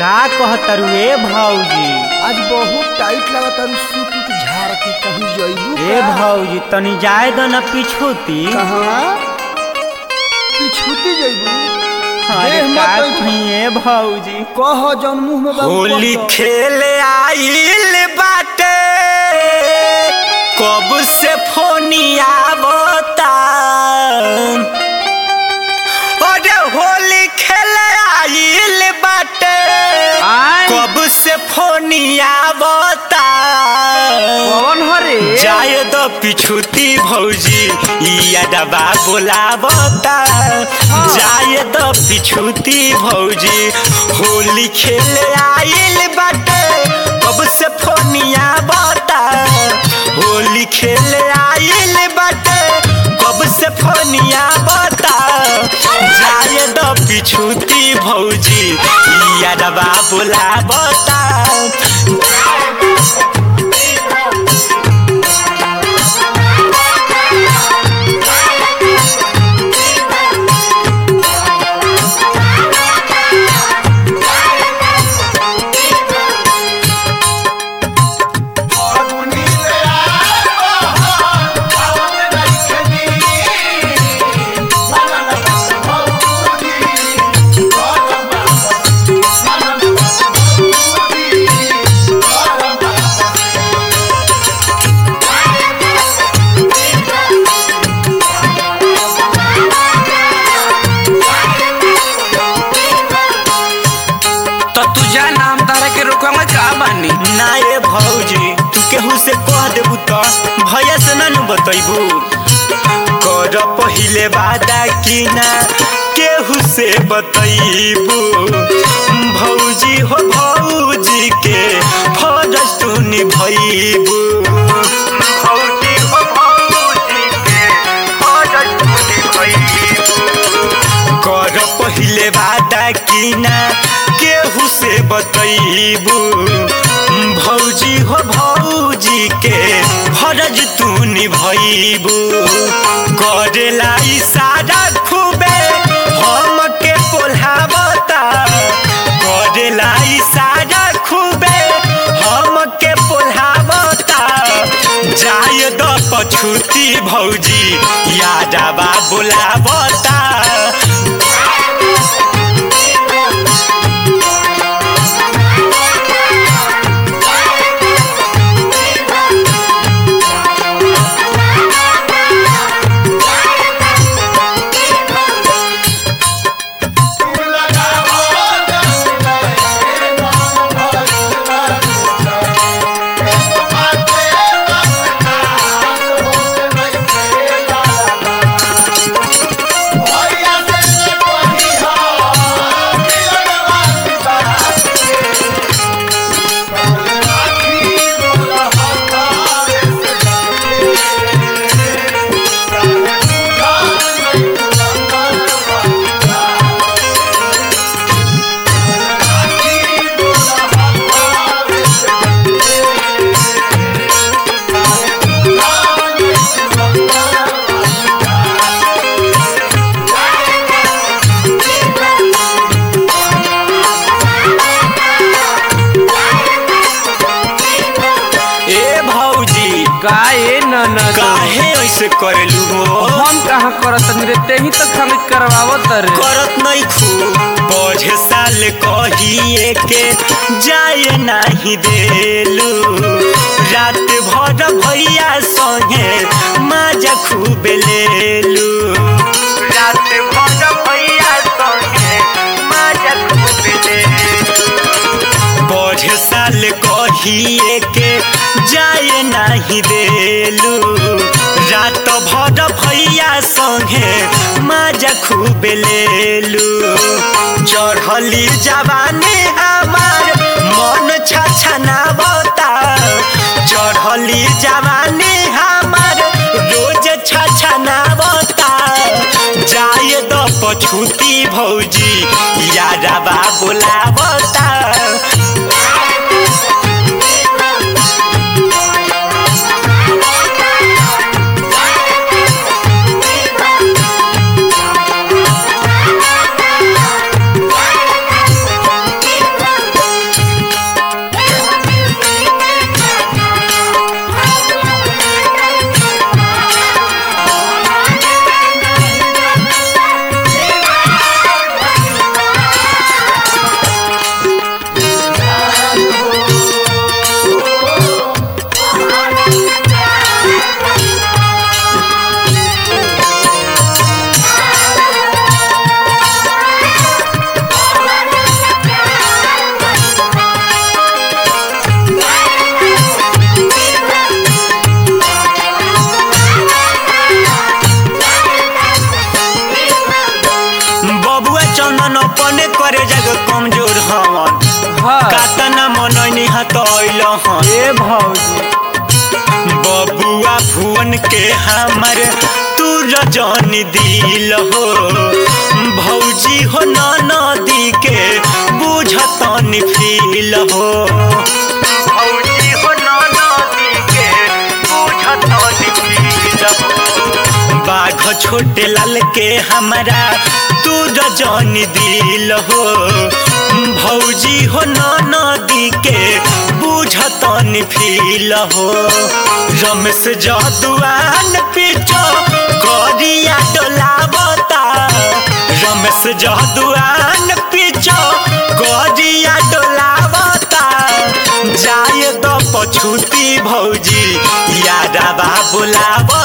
का कहतरू ए भौजी आज बहुत टाइट लगता है सूट उट झाड़ के कहीं जइबू ए भौजी तनी जाए दो न पिछुती कहाँ पिछुती जइबू अरे देह मत का बैठ। कहीं ए भौजी कह जौन मुंह में बाबू होली कह। खेले आइल बाटे कब से फोनिया बता अरे होली खेले आइल बाटे आय कब से फोनिया बता कौन हरे जाए दो पिछुती भौजी यादवा बोलावता जाए दो पिछुती भौजी होली खेले आइल बाटे कब से फोनिया बता होली खेले आइल बाटे कब से फोनिया बता जाए दो पिछुती भौजी यादवा बोलावता तो तुझा नाम तारा के रोकवा का बानी ना ये भौजी तू केहू से कह देबू तो भैया से ना नु बतैबू कर पहिले वादा की ना केहू से बतैबू भौजी हो भौजी के फरज तू निभैबू भौजी हो भौजी के फरज तू निभैबू कर पहिले वादा की ना केहू से बतैबू भौजी हो भौजी के फरज तू निभैबू करेला इशारा खूबे हम के पोल्हावता करेला इशारा खूबे हम के पोल्हावता जाय द पछुती भौजी यादवा बोलावता ए भौजी का ए नन काहे ऐसे करेलू हो हम कहाँ करत रे ते ही तो खाली करवावत रे करत नहीं खूब पढ़े साल कहिए के जाए नहीं देलू रात भर भैया संगे माजा खूब लेलू रात भर भैया संगे माजा खूब लेलू पढ़े साल कहिए के जाए नहीं देलू रात भर भैया संगे माजा खूब लेलू चढ़ली जवानी हमार मन छछनावता चढ़ली जवानी हमार रोज छछनावता जाए द पछुती भौजी यादवा बोलावता बबुआ चंदन अपने करे जग कमजोर हवन हाँ कातना मनैनी हतैल हन ए भौजी बबुआ भुवन के हमर तू रजन दिल हो भौजी हो नदी के बुझतन फील हो भौजी हो नदी के बुझतन फील हो बाघ छोटे लाल के हमरा तू रजन दिल हो भौजी हो नदी के बुझतन फील हो रमेश जदुआन पीछो गरिया डोलावता रमेश जदुआन पीछो गरिया डोलावता जाए तो पछुती भौजी यारा बा बोलावता